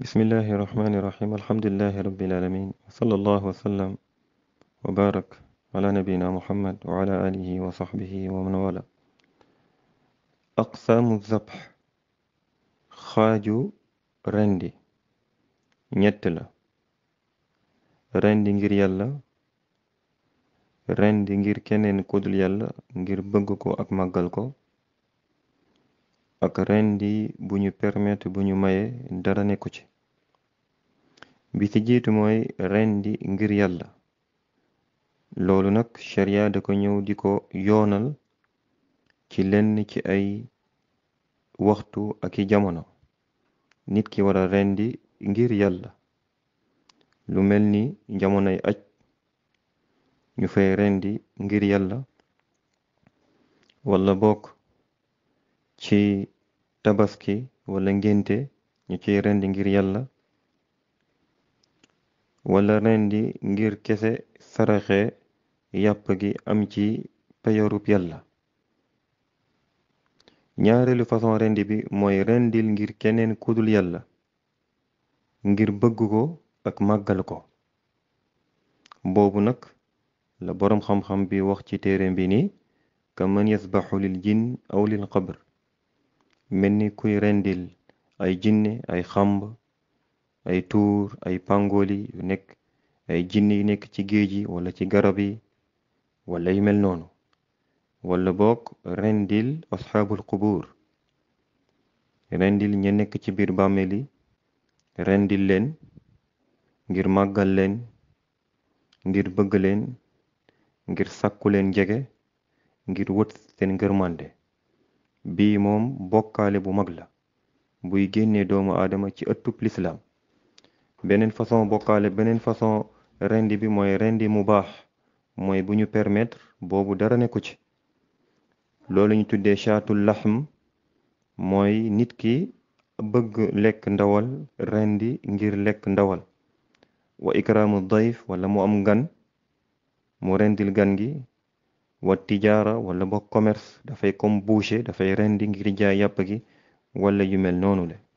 bismillahi irrahmani irrahim alhamdulilahi rabilalamin wasala allahu wasallam wa barak ala nabiyina muhammad wa ala alihi wa sahbihi wa man wala aqsaamu zabh xaaju rendi ñett la rendi ngir yàlla rendi ngir keneen kudul yàlla ngir bëgg ko ak màggal ko ak rendi bu ñu permettre bu ñu maye dara nekku ci bi ci jiitu mooy rendi ngir yàlla loolu nag sharia da ko ñëw di ko yoonal ci lenn ci ay waxtu ak i jamono nit ki wara rendi ngir yàlla lu mel ni jamonoy aj ñu fay rendi ngir yàlla wala bokk ci tabaski wala ngénte ñu ciy rendi ngir yàlla wala rendi ngir kese saraxe yàpp gi am ci peyorub yàlla ñaareelu façon rendi bi mooy rendil ngir keneen kudul yàlla ngir bëgg ko ak màggal ko boobu nag la boroom xam-xam bi wax ci téere bi ni ka man yasbaxu lil jinn aw lil qabr mel ni kuy rendil ay jinne ay xamb ay tuur ay pangoli yu nekk ay jinne yu nekk ci géej yi wala ci garab yi wala yu mel noonu wala boog rendil asxaabul qubuur rendil ña nekk ci biir bàmmeel yi rendil leen ngir màggal leen ngir bëgg leen ngir sàkku leen jege ngir wët seen ngërmande bii moom bokkaale bu mag la buy génnee doomu aadama ci ëttub lislaam beneen façon bokkaale beneen façon rendi bi mooy rendi mu baax mooy bu ñu permettre boobu dara nekku ci loolu ñu tuddee chaatul laxm mooy nit ki bëgg lekk ndawal rendi ngir lekk ndawal wa ikraamu dayf wala mu am gan mu rendil gan gi wa tijaara wala ba commerce dafay comme boucher dafay rendi ngir jaay yàpp gi wala yu mel noonu le